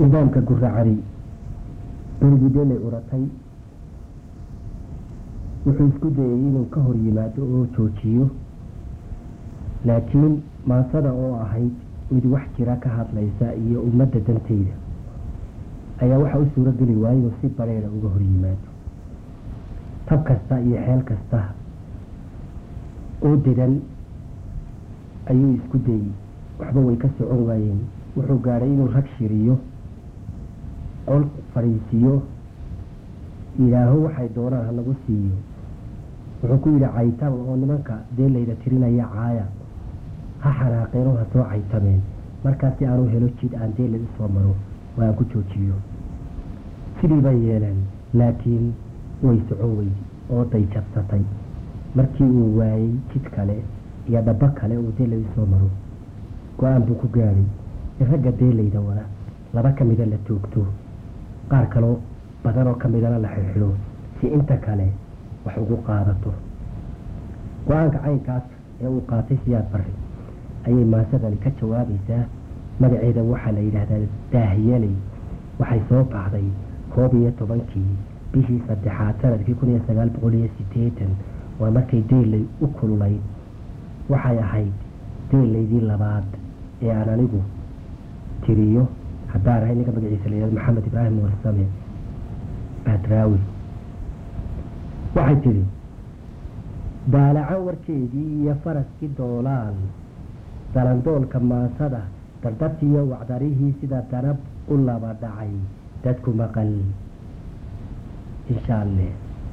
nidaamka guracari curgudele uratay wuxuu isku dayay inuu ka hor yimaado oo joojiyo laakiin maasada oo ahayd mid wax jira ka hadlaysa iyo ummadda danteyda ayaa waxa u suuro geli waaya inuu si bareera uga hor yimaado tab kasta iyo xeel kasta oo dedan ayuu isku dayey waxba way ka socon waayeen wuxuu gaadhay inuu rag shiriyo col fadhiisiiyo yidhaaho waxay doonaan ha lagu siiyo wuxuu ku yidhi caytama oo nimanka dee layda tirinaya caaya ha xanaaqeenoo ha soo caytameen markaas si aanu helo jid aan dee lagu soo maro oo aan ku joojiyo sidii bay yeeleen laakiin way socon weydi oo dayjabsatay markii uu waayey jid kale iyo dhabo kale uu dee lagu soo maro go-aan buu ku gaadhay in ragga deelayda wada laba ka mida la toogto qaar kaloo badan oo ka midana la xirxidho si inta kale wax ugu qaadato go-aanka caynkaas ee uu qaatay siyaad barri ayay maasadani ka jawaabaysaa magaceeda waxaa la yidhaahdaa daahiyaley waxay soo baxday koob iyo tobankii bishii saddexaad sanadkii kun iyo sagaal boqol iyo sideetan waa markay deelay u kululayd waxay ahayd deelaydii labaad ee aan anigu tiriyo haddaan ahay ninka magaciisa la yihahdo maxamed ibraahim warsame badraawi waxay tidhi daalacan warkeedii iyo faraskii doolaan dalandoolka maasada dardartiiyo wacdarihii sida danab u laba dhacay dadku maqal inshaalle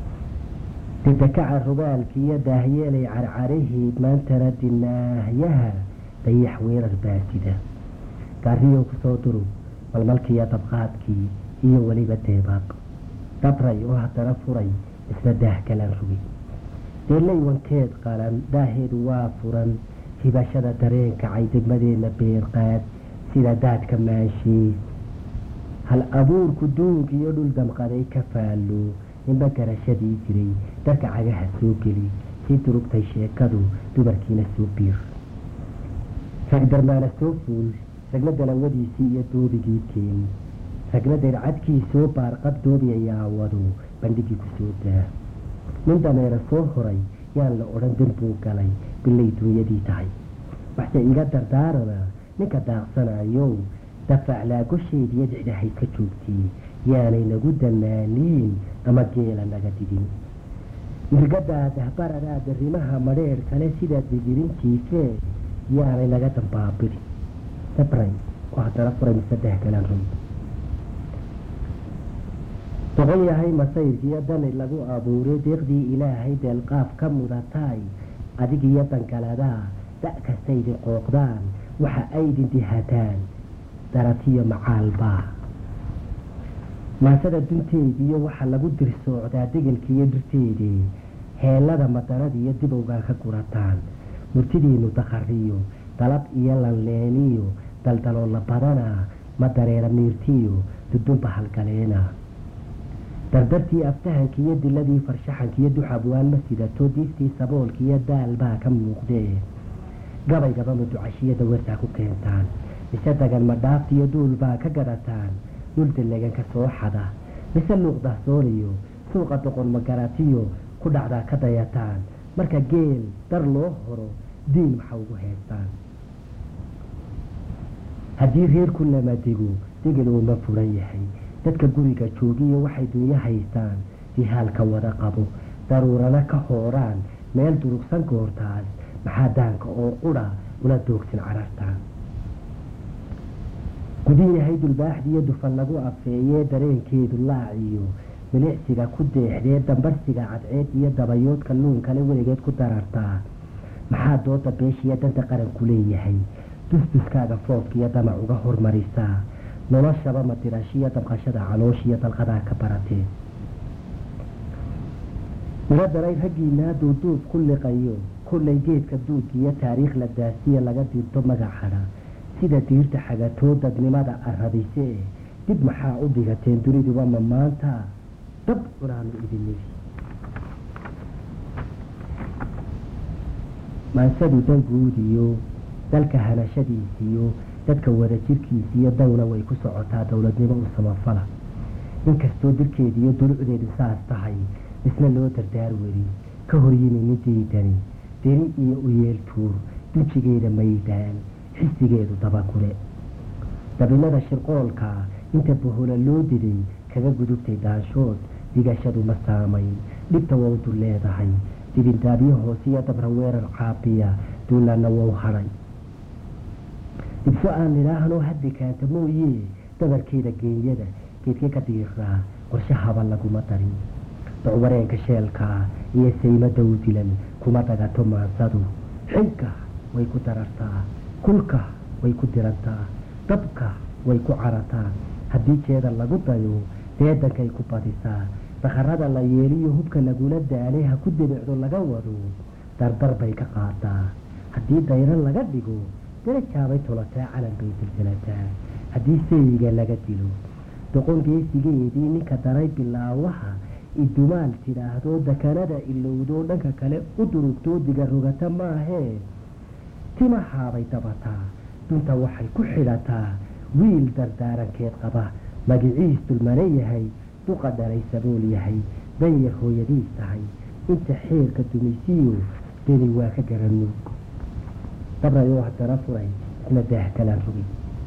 didakaca rugaalki iyo daahyeelay carcaraheed maantana dinaahyaha dayax weerar baasida gaariyow kusoo durug malmalkiiyo dabqaadkii iyo weliba deebaaq dabray oo haddana furay isna daah kalaan rugay deelay wankeed qalan daaheedu waa furan hibashada dareenka caydegmadeedna beerqaad sida daadka maashii hal abuurku duug iyo dhul damqaday ka faallo ninba garashadii jiray darka cagaha soo geli sii durugtay sheekadu dumarkiina soo biir ragdarmaana soo fuul ragna dalawadiisii iyo doobigii keen ragna dayrcadkii soo baarqab doobi ayaa wado bandhigii ku soo daa nin dameera soo horay yaan la odhan dembuu galay bilay duunyadii tahay waxse iga dardaarana ninka daaqsanayow dafaclaa gosheediyo dicdahayd ka joogtay yaanay nagu danaaniin ama geela naga didin mirgadaa dahbaradaa darimaha madheer kale sida digirin jiifee yaanay naga dambaabiri dabray oo haddana furay mise dehgalan run doqon yahay masayrkiiyo dani lagu abuuray deeqdii ilaahay deelqaaf ka mudataay adigiyo dankaladaa da' kastaydin qooqdaan waxa aydin dihataan daratiyo macaalbaa maasada dunteediiyo waxaa lagu dirsoocdaa degelkiiyo dhirteedii heellada madaradiiyo dibowgaa ka gurataan murtidiinu dakhariyo dalab iyo lanleeniyo daldaloola badanaa ma dareera miirtiyo dudunba halgaleena dardartii aftahankiiyo diladii farshaxankiiyo duxabwaan ma sidato diiftii saboolkiiyo daal baa ka muuqdee gabaygaba muducashiyada wertaa ku keentaan mise dagan madhaaftiyo duul baa ka gadataan dul daleganka soo xada mise luuqdahsooniyo suuqa doqon magaratiyo ku dhacdaa ka dayataan marka geel dar loo horo diin waxa ugu heestaan haddii reerku lama dego degel uuma furan yahay dadka guriga joogiyo waxay dunyo haystaan dihaalka wada qabo daruurana ka hooraan meel durugsan goortaas maxaa daanka oo qudha una doogsin carartaan gudin yahay dulbaaxdiiyo dufan lagu afeeyee dareenkeedu laaciyo milicsiga ku deexdee dambarsiga cadceed iyo dabayoodka nuun kale weligeed ku darartaa maxaa dooda beeshiiyo danta qaranku leeyahay dusduskaaga foofkiiyo damac uga hormarisaa noloshaba madirashiyo dabqashada calooshiyo dalqadaa ka baratee ila daray raggiinaa duuduub ku liqayo kullay geedka duugiyo taariikh la daasiya laga dirto magacadha sida diirta xagatoo dadnimada arabise dib maxaa u dhigateen duniduba ma maanta dab cunaanu idin nidi maansadu danguudiyo dalka hanashadiisiyo dadka wada jirkiisa iyo dawna way ku socotaa dowladnimo u samafala inkastoo dirkeeda iyo dulucdeedu saas tahay isna loo dardaar weri ka horyimi midaydani deni iyo uyeel tuur dujigeeda maydaan xisigeedu dabakule dabinada shirqoolka inta bohola loo diday kaga gudubtay daanshood digashadu ma saamayn dhibta wawdu leedahay dibindaabyo hoosiyo dabra weerar caabiya duulaanna wou hadhay dhibso aan nidhaahno haddi kaanta mooye dabarkeeda geenyada geedke ka diiraa qorshe haba laguma darin docwareenka sheelkaa iyo sayma dawdilan kuma dagato maansadu xilka way ku darartaa kulka way ku dirantaa dabka way ku carataa haddii jeeda lagu dayo deedankay ku badisaa dakharada la yeeliyo hubka lagula daalay ha ku debicdo laga wado dardar bay ka qaadaa haddii dayro laga dhigo darajaabay tolataa calan bay silsilataa haddii seyiga laga dilo doqon geesigeedii ninka daray bilaawaha idumaal tidhaahdo dakanada ilowdoo dhanka kale u durugtoo diga rogata maahee timahaabay dabataa dunta waxay ku xidhataa wiil dardaarankeed qaba magiciis dulmane yahay duqa dhalay sabool yahay danyar hooyadiis tahay inta xeerka dumisiyo deni waa ka garanuug dabrayoo haddana furay isna daahkalaan rogay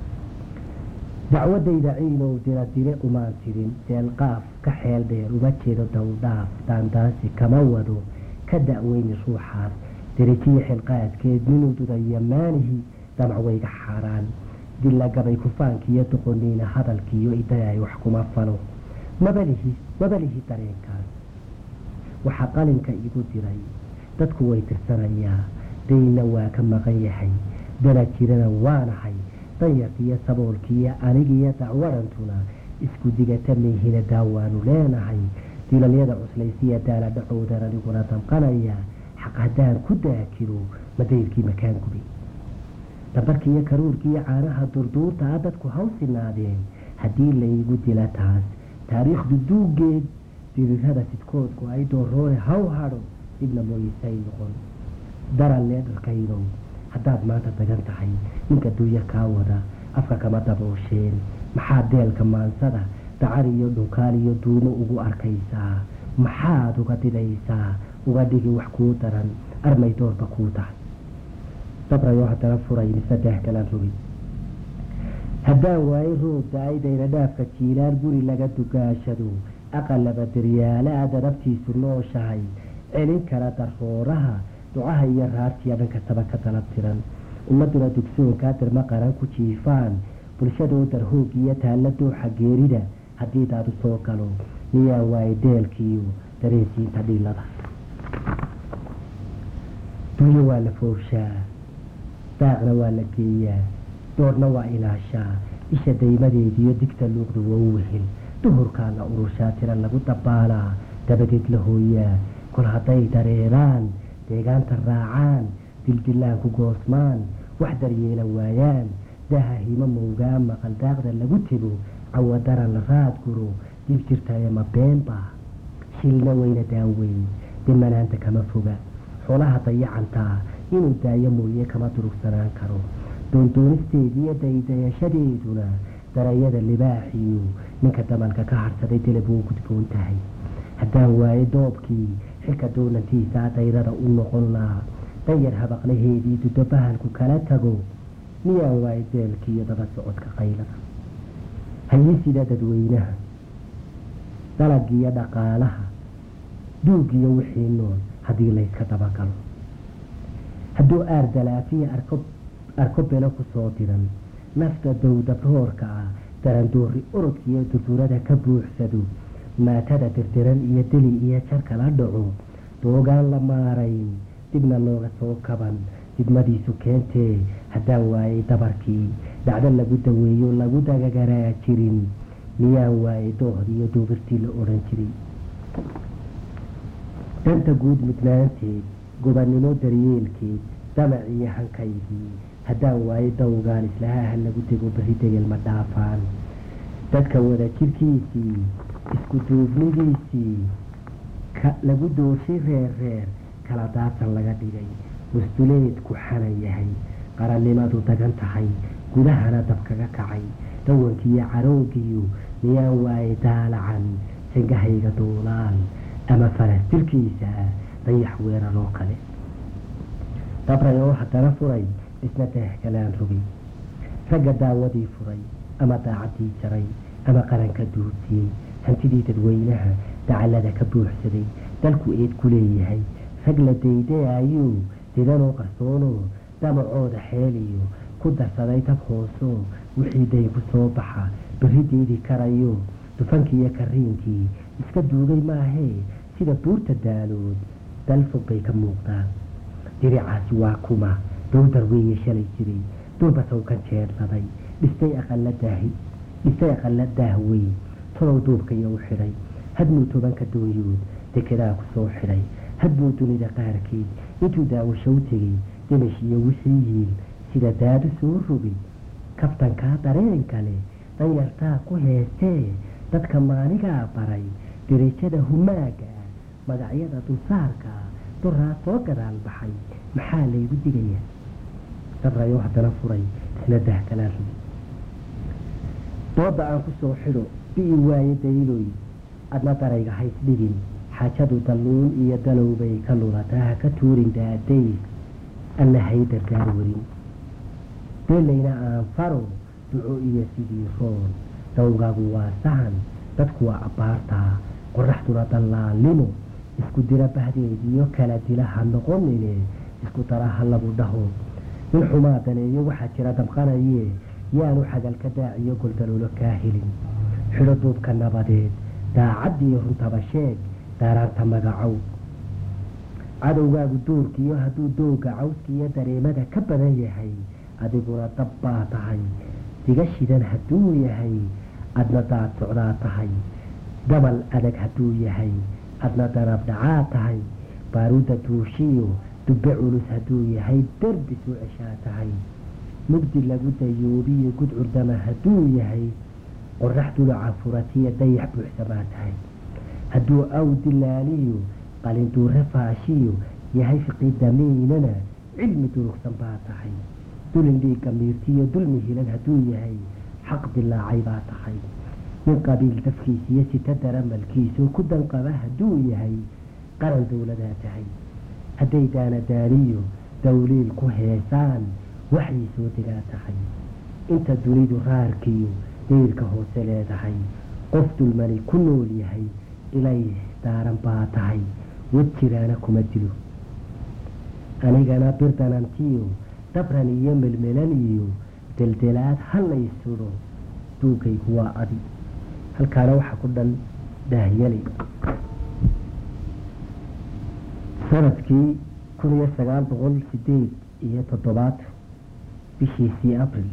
dacwadayda ciinow dira dire umaan tirin deelqaaf ka xeel dheer uma jeedo dawdhaaf daandaansi kama wado ka da'weyni ruuxaas derajiya xilqaadkeed minuu dudaya maanihi damacwayga xaaraan dilagabay kufaankiiyo doqoniina hadalkiiyo idayay wax kuma falo mabalihi mabalihi dareenkaas waxaa qalinka igu diray dadku way tirsanayaa dayna waa ka maqan yahay dana jirana waanahay danyarkiiyo saboolkiiyo anigiyo dacwadantuna isku digata meehina daawaanu leenahay dilalyada cuslaysiya daala dhacowdan aniguna damqanaya xaq haddaan ku daakiro madayrkii makaan gubay dambarkiiyo karuurkiiyo caanaha durduurta a dadku hawsinaadeen haddii laygu dila taas taariikhdu duugeed dirirada sidkoodku ay dooroone haw hadho dhibna mooyisay noqon daran leedharkaydow haddaad maanta dagan tahay ninka duuya kaa wada afka kama daboosheen maxaad deelka maansada dacar iyo dhunkaal iyo duumo ugu arkaysaa maxaad uga didaysaa uga dhigi wax kuu daran armay doorba kuu tahay dabrayoo haddana furay mise daahkalaan rogay haddaan waayo roob da-ay dayna dhaafka jiilaan guri laga dugaashado aqalaba daryaala a darabtiisu nooshahay celin kara darooraha ducaha iyo raartiya dhan kastaba ka dalab tiran ummaduna dugsoonkaa dirma qaran ku jiifaan bulshadoo darhoog iyo taalla dooxa geerida haddii daadu soo galo miyaa waaye deelkiiyo dareensiinta dhilada duuyo waa la foorshaa daacna waa la geeyaa doorna waa ilaashaa isha daymadeediyo digta luuqdu waa u wehel duhurkaa la urushaa tira lagu dabaalaa dabadeed la hooyaa kol hadday dareeraan deegaanta raacaan dildilaan ku goosmaan wax daryeela waayaan daha himo mowgaa maqal daaqda lagu tego cawadaran la raad guro dib jirtaye ma beenba shilna weyna daaweyn dimanaanta kama foga xoolaha dayacantaa inuu daayo mooye kama durugsanaan karo doondoonisteediiyo daydayashadeeduna darayada libaaxiyu ninka damalka ka harsaday dilab wuu gudboon tahay haddaan waayo doobkii xilka doonantiisaa dayrada u noqon lahaa danyar habaqlaheedii dudo bahalku kala tago miyaan waayo deelkiiyo daba socodka qaylada hayisida dadweynaha dalagiyo dhaqaalaha duugiyo wixii nool haddii layska dabagalo hadduu aar dalaafiya arko belo kusoo diran nafta dowdabroorka ah darandoori orodkiiyo durdurada ka buuxsado maatada dirdiran iyo deli iyo jarka la dhaco doogaan la maarayn dibna looga soo kaban didmadiisu keentee haddaan waayay dabarkii dhacdo lagu daweeyo lagu dagagaraa jirin miyaan waayay doohdi iyo duubirtii la odhan jiray danta guud mudnaanteed gobannimo daryeelkeed damac iyo hankaygii haddaan waayo dawgaan islahaha lagu dego berri degel ma dhaafaan dadka wada jirkiisii isku duubnidiisii lagu dooshay reer reer kala daadsan laga dhigay mustuleedku xanan yahay qarannimadu dagan tahay gudahana dab kaga kacay dawankiiyo caroogiyu miyaan waaye daalacan sangahayga duulaal ama faras jirkiisa dayax weerar oo kale dabray oo haddana furay isna daahgalaan rogay ragga daawadii furay ama daacaddii jaray ama qaranka duurtiyey hantidii dadweynaha dacallada ka buuxsaday dalku eed ku leeyahay rag la daydayaayuu didanoo qarsoonoo damacooda xeeliyo ku darsaday tab hoosoo wixii day ku soo baxa berri diidi karayo dufankii iyo kariinkii iska duugay maahee sida buurta daalood dal fog bay ka muuqdaan diricaasi waa kuma dowdar weeye shalay jiray durbasawkan jeedladay dhistay aqaladaahi dhistay aqala daahweyn talow duubkaiyo u xidhay hadmuu tobanka doonyood dekedaa ku soo xidhay hadbuu dunida qaarkeed intuu daawasho u tegey damash iyo wixii yiil sida daadu soo rogay kabtankaa dareen kale danyartaa ku heestee dadka maanigaa baray dirajada humaaga magacyada dulsaarka duraa soo gadaal baxay maxaa laygu digayaa dabrayoo haddana furay isna dahgalaan rubi dooda aan ku soo xidho bi'i waaye dayloy adna darayga hays dhigin xaajadu dalluun iyo dalowbay ka lulataa ha ka tuurin daadays anna hay dardaar warin beelayna aan faro duco iyo sidii roon dawgaagu waa sahan dadku waa abbaartaa qoraxduna dallaalnimo isku dira bahdeediyo kala dila ha noqonine isku dara ha lagu dhaho nin xumaa daneeyo waxaa jira damqanaye yaanu xagalka daaciyo goldaloolo kaa helin xidho duubka nabadeed daacaddiiyo runtaba sheeg daaraanta magacow cadowgaagu duurkiiyo hadduu dooga cawskiiyo dareemada ka badan yahay adiguna dab baa tahay diga shidan hadduu yahay adna daad socdaa tahay dabal adag hadduu yahay adna danab dhacaa tahay baaruudda duushiyo dubbe culus hadduu yahay derbi soo ceshaa tahay mugdi lagu dayoobiyo gudcurdama hadduu yahay qorax duluca furatiya dayax buuxsamaa tahay hadduu aw dilaaliyo qalinduure faashiyo yahay fiqi damiinana cilmi durugsan baa tahay dulin dhiigga miirtiyo dulmi hilan hadduu yahay xaq dilaacay baa tahay nin qabiil dafkiisiyo sita daramalkiisu ku danqaba hadduu yahay qaran dowladaa tahay hadday daanadaaniyo dawliil ku heesaan waxay soo degaa tahay inta dunidu raarkiyo dayrka hoose leedahay qof dulmani ku nool yahay ilay daaran baa tahay wad jiraana kuma dilo anigana birdanantiyo dabran iyo melmelan iyo deldelaad hallay sudho duugaygu waa adi halkaana waxaa ku dhan daahyali sanadkii kun iyo sagaal boqol sideed iyo toddobaad bishiisii abril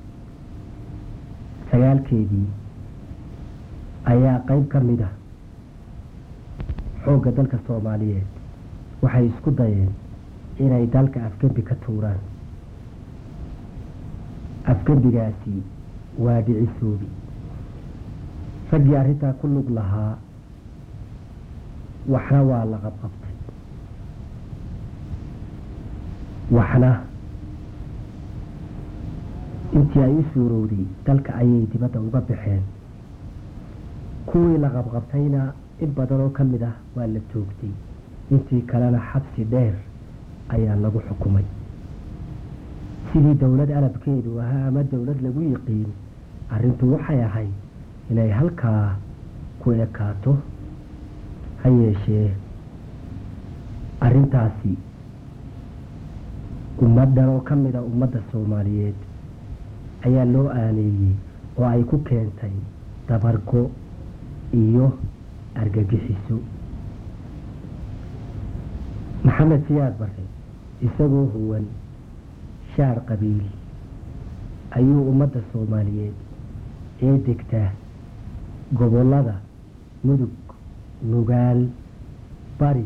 sagaalkeedii ayaa qeyb ka mid ah xoogga dalka soomaaliyeed waxay isku dayeen inay dalka afgembi ka tuuraan afgembigaasi waa dhicisoobi raggii arrintaa ku lug lahaa waxna waa la qabqabtay waxna intii ay u suurowday dalka ayay dibadda uga baxeen kuwii la qabqabtayna in badan oo ka mid ah waa la joogtay intii kalena xabsi dheer ayaa lagu xukumay sidii dowlad alabkeedu ahaa ama dowlad lagu yiqiin arrintu waxay ahayd inay halkaa ku ekaato ha yeeshee arrintaasi ummaddan oo ka mid a ummadda soomaaliyeed ayaa loo aaneeyey oo ay ku keentay dabargo iyo argagixiso maxamed siyaad bare isagoo huwan shaar qabiil ayuu ummadda soomaaliyeed ee degta gobollada mudug nugaal bari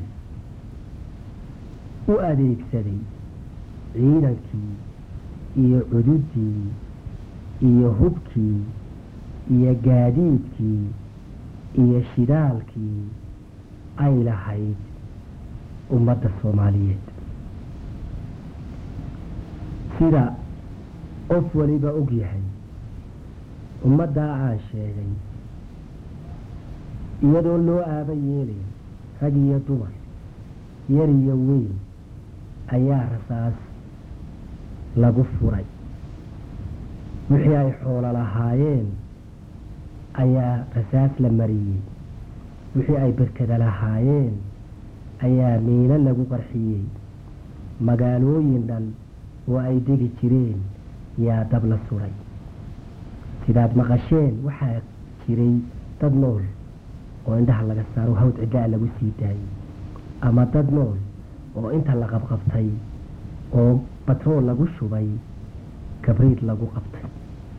u adeegsaday ciidankii iyo cududii iyo hubkii iyo gaadiidkii iyo shidaalkii ay lahayd ummadda soomaaliyeed sida qof waliba og yahay ummaddaa aan sheegay iyadoo loo aaba yeelay rag iyo dumar yar iyo weyn ayaa rasaas lagu furay wixii ay xoolo lahaayeen ayaa rasaas la mariyey wixii ay berkada lahaayeen ayaa miino lagu qarxiyey magaalooyin dhan oo ay degi jireen yaa dab la suray sidaad maqasheen waxaa jiray dad nool oo indhaha laga saaro hawd ciddaa lagu sii daayey ama dad nool oo inta la qabqabtay oo batrool lagu shubay kabriid lagu qabtay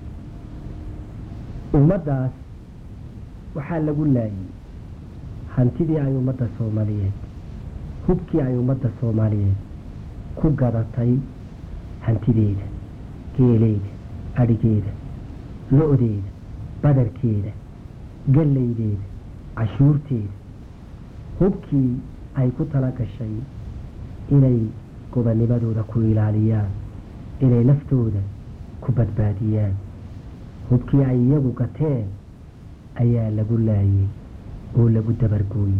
ummaddaas waxaa lagu laayay hantidii ay ummadda soomaaliyeed hubkii ay ummadda soomaaliyeed ku gadatay hantideeda geeleeda adhigeeda lo-deeda badarkeeda gallaydeeda cashuurteeda hubkii ay ku tala gashay inay gobanimadooda ku ilaaliyaan inay naftooda ku badbaadiyaan hubkii ay iyagu gateen ayaa lagu laayay oo lagu dabargooyey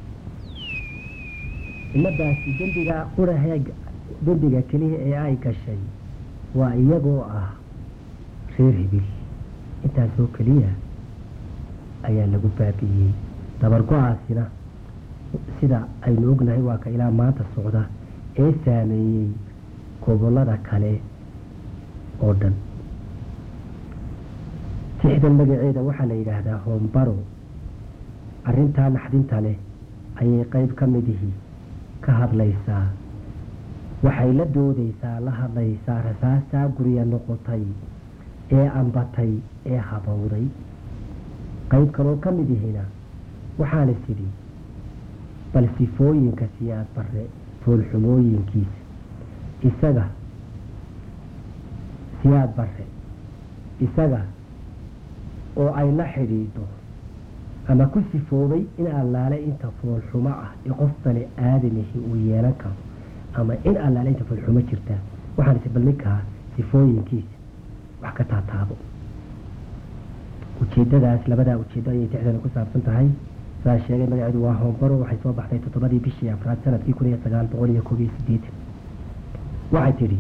ummadaasi dembiga qurahe dembiga keliya ee ay gashay waa iyagoo ah reer hibil intaasoo keliya ayaa lagu baabi'iyey dabargo-aasina sida aynu ognahay waa ka ilaa maanta socda ee saameeyey gobollada kale oo dhan tixdan magaceeda waxaa la yidhaahdaa hoombaro arrintaa naxdinta leh ayay qayb ka midihii ka hadlaysaa waxay la doodaysaa la hadlaysaa rasaastaa gurya noqotay ee ambatay ee habowday qayb kaloo ka mid ihina waxaana sidhi bal sifooyinka siyaad barre foolxumooyinkiisa isaga siyaad barre isaga oo ay la xidhiidho ama ku sifoobay in allaale inta foolxumo ah ee qof bani aadamihi uu yeelan karo ama in allaale inta foolxumo jirta waxaan is bal ninkaa sifooyinkiisa wax ka taataabo ujeedadaas labadaa ujeeddo ayay tixdani ku saabsan tahay saa sheegay magaceedu waa hoombaro waxay soo baxday toddobadii bishii afraad sanadkii kun iyo sagaal boqol iyo koob iyo sideetan waxay tidhi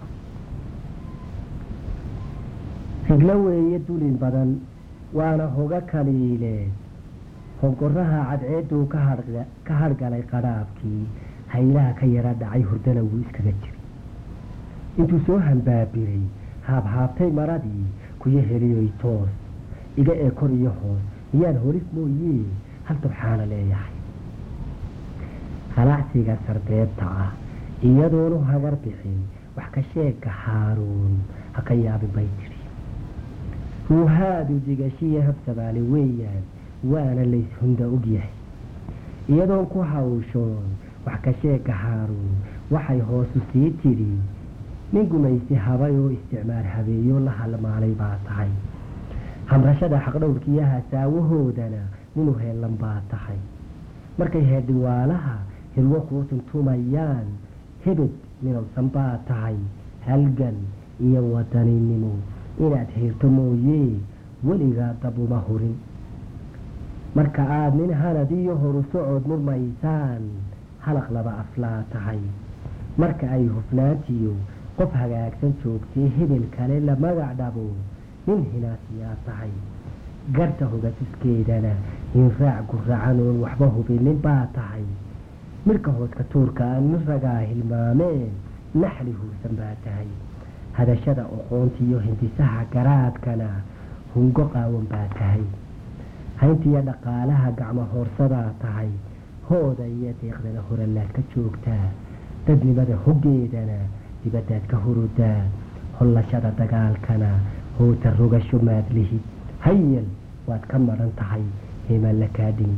higlo weeye dulin badan waana hoga kaliileed hongoraha cadceeduu ka hadhgalay qadhaabkii haylaha ka yara dhacay hurdana wuu iskaga jiray intuu soo hambaabiray haabhaabtay maradii kuyo heliyoy toos iga ee kor iyo hoos miyaan holis mooyee hal subxaana leeyahay halacsiga sarbeebta ah iyadoonu hagar bixin wax ka sheegka haaruun ha ka yaabin bay tidhi ruuhaadu digashiya habsabaale weeyaan waana layshunda og yahay iyadoon ku hawshoon wax ka sheegka haaruun waxay hoosu sii tidhi nin gumaysi habay oo isticmaar habeeyo la halmaalay baa tahay hamrashada xaqdhowrkiiyo hasaawahoodana ninu heellan baa tahay markay heedhiwaalaha hilwo kuu tuntumayaan hebed minowsan baa tahay halgan iyo wadaninimo inaad heerto mooyee weligaa dab uma hurin marka aad nin hanad iyo horu socod murmaysaan halaq laba aflaa tahay marka ay hufnaantiyo qof hagaagsan joogtay hebel kale la magac dhabo nin hinaasiyaa tahay garta hogasiskeedana hinraac guracan oon waxba hubinin baa tahay midhka hoodka tuurka aan nin ragaa hilmaameen naxli huursan baa tahay hadashada oqoontiiyo hindisaha garaadkana hungo qaawan baa tahay hayntiiyo dhaqaalaha gacmo hoorsadaa tahay hooda iyo deeqdana horalaad ka joogtaa dadnimada hoggeedana dibadaad ka hurudaa hollashada dagaalkana howta rogasho maad lihid hayal waad ka maran tahay heemalla kaadhin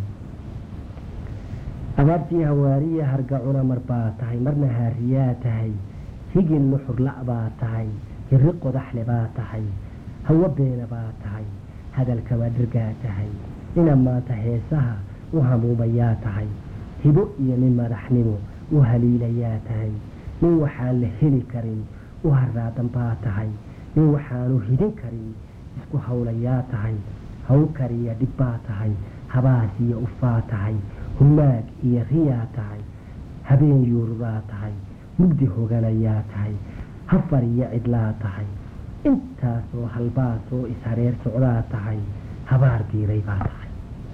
abaartii hawaariya hargacuna mar baa tahay marna haariyaa tahay higin nuxurla' baa tahay hiri qodaxle baa tahay hawo beena baa tahay hadalkaba dhirgaa tahay nina maanta heesaha u hamuumayaa tahay hibo iyo nin madaxnimo u haliilayaa tahay nin waxaan la heli karin u harraadan baa tahay nin waxaanu hidin karin isku hawlayaa tahay haw kariya dhib baa tahay habaas iyo ufaa tahay humaag iyo riyaa tahay habeen yuururaa tahay mugdi hoganayaa tahay hafar iyo cidlaa tahay intaasoo halbaasoo ishareer socdaa tahay habaar diiray baa tahay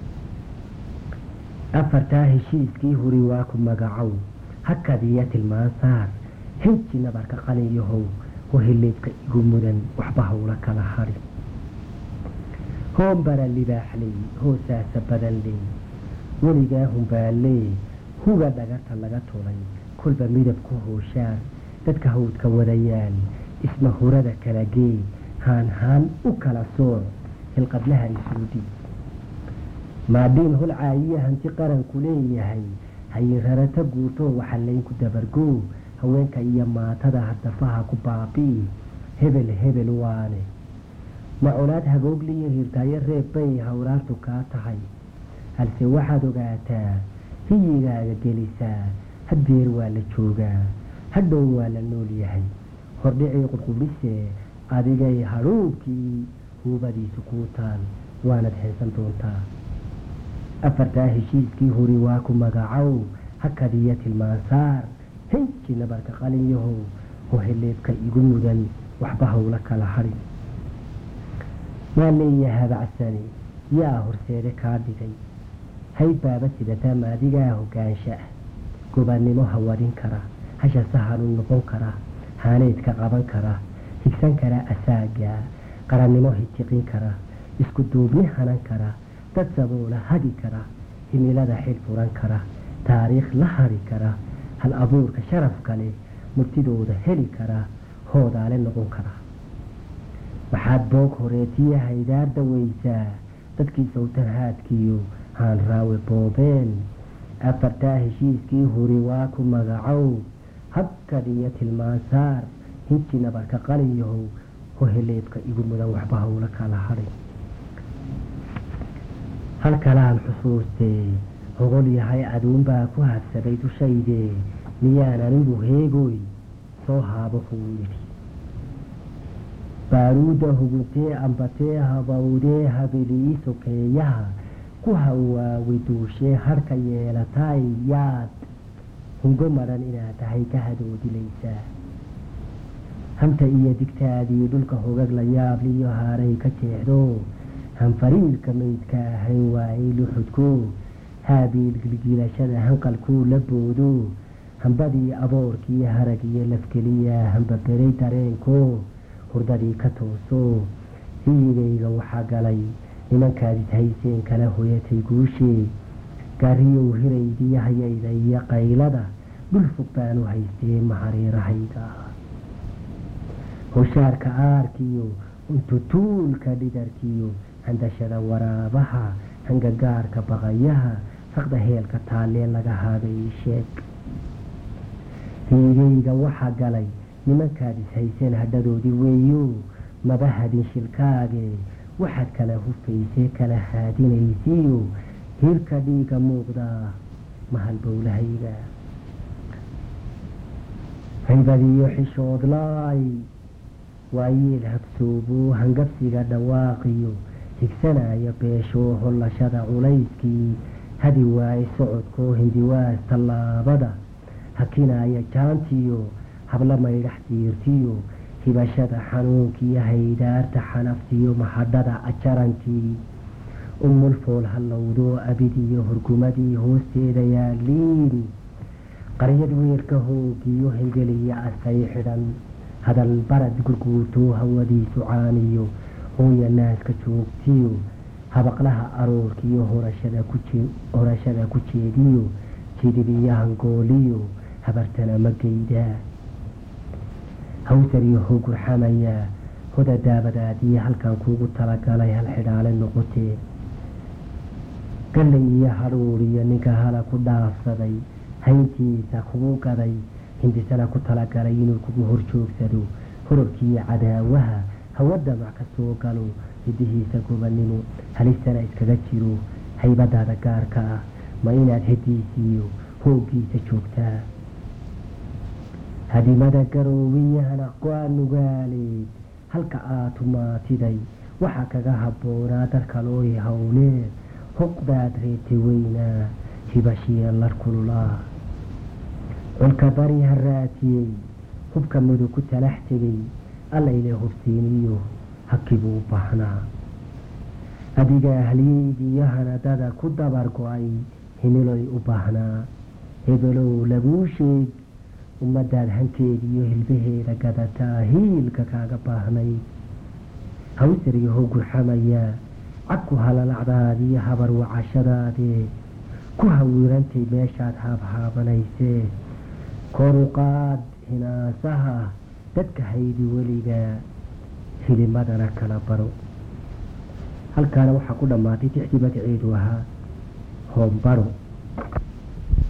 afartaa heshiiskii huri waa ku magacow hakadiya tilmaan saar hinji nabarka qaliyahow waheleedka igu mudan waxba hawla kala hadhi hoombara libaaxley hoosaasa badan ley weligaa humbaalee huga dhagarta laga tulay kolba midabku hooshaan dadka hawdka wadayaan isma hurada kala gee haan haan u kala sooc hilqadlaha isuudi maadhiin holcaayiya hanti qaranku leeyahay hayirarata guurtoo waxalaynku dabargoo haweenka iyo maatada hadafaha ku baabi'i hebel hebel waane macolaad hagoogliyo hirtaayo reeb bay hawraartu kaa tahay halse waxaad ogaataa hiyigaaga gelisaa haddeer waa la joogaa hadhow waa la nool yahay hordhicii qurqubdhisee adigay hadhuubkii huubadiisu kuu taal waanad heensan doontaa afartaa heshiiskii huri waa ku magacow hakadiyo tilmaansaar hinji nabarka qalinyahow hoheleebka igu mudan waxba hawla kala hadhi maa leeya habacsani yaa horseede kaa dhigay hay baaba sidataa maadigaa hogaansha ah gobaannimo hawadhin kara hasha sahanuu noqon kara haaneedka qaban kara higsan kara asaagaa qarannimo hitiqin kara isku duubni hanan kara dad saboola hagi kara himilada xil furan kara taariikh la hari kara hal abuurka sharafka leh murtidooda heli kara hoodaale noqon kara waxaad boog horeetiya haydaar daweysaa dadkii sawtanhaadkiiyo haan raawe boobeen afartaa heshiiskii huri waa ku magacow habkad iyo tilmaansaar hinji nabarka qaliyahow hoheleebka igu mudan waxba hawla kala hadhay halkalaan xusuustee hogol yahay aduunbaa ku habsaday dushaydee miyaan anigu heegoy soo haabo kuu yidhi baaruudda huguntee ambatee habawdee habilii sokeeyaha ku hawaawi duushee harka yeelataay yaad hungo madhan inaad tahay ka hadoodilaysaa hamta iyo digtaadii dhulka hogag la yaabliyo haaray ka jeexdo hanfariirka maydka ahayn waayey luxudko haabiil gilgiilashada hanqalkuu la boodo hambadii aboorkii harag iyo lafkeliya hambaberay dareenko hurdadii ka tooso hiyigayga waxaa galay nimankaadis hayseen kala hoyatay guushee gaariyow hiraydii hayayda iyo qaylada dhul fog baanu haystee mahariirahayda hoshaarka aarkiyo untutuulka dhidarkiyo handashada waraabaha hangagaarka baqayaha saqda heelka taallee laga haabay sheeg hiigayga waxaa galay nimankaad is hayseen hadhadoodii weeyo maba hadin shilkaage waxaad kala hufaysee kala haadinaysiyo hirka dhiiga muuqdaa mahal bowlahayga haybadiyo xishoodlaay waayeel habsoobo hangabsiga dhawaaqiyo higsanaya beeshoo hollashada culayskii hadi waaye socodkoo hindiwaas tallaabada hakinaya jaantiyo habla maydhax diirtiyo hibashada xanuunkiyo haydaarta xanaftiyo mahadhada ajarantii umulfool hallowdoo abidiyo hurgumadii hoosteeda yaaliin qaryad weerka hoogiyo hengeliya asay xidhan hadal barad gurguurtoo hawadiisu caaniyo hooya naaska joogtiyo habaqlaha aroorkiyo horashada ku jeediyo jidibiyo hangooliyo habartana ma geydaa hawsariyo hogurxamayaa hoda daabadaadiyo halkan kuugu talagalay hal xidhaale noqotee gallay iyo hadhuuriyo ninka hala ku dhaafsaday hayntiisa kugu gaday hindisana ku talagalay inuu kugu horjoogsado hororkiiyo cadaawaha hawa damac ka soo galo hidihiisa gobannimo halistana iskaga jiro haybadaada gaarka ah ma inaad hediisiiyo hooggiisa joogtaa hadimada garoowiyahana aqwaa nugaaleed halka aad tumaatiday waxaa kaga habboonaa darkalooy howleed huqdaad reeti weynaa hibashiya lar kululaa colka bari haraatiyey hubka mudug ku talax tegay allayle hubsiiniyo hakibuu u baahnaa adiga ahliyeydiiyo hanadada ku dabar go-ay himiloy u baahnaa hebelow laguu sheeg ummadaad hanteediiyo hilbaheeda gadataa hiilka kaaga baahnayd hawsariga hogurxamayaa cagku halalacdaadiyo habar wacashadaadee ku hawirantay meeshaad haabhaabanaysee koruqaad hinaasaha dadka haydi weligaa hilimadana kala baro halkaana waxaa ku dhammaatay tixdii magaceedu ahaa hoombaro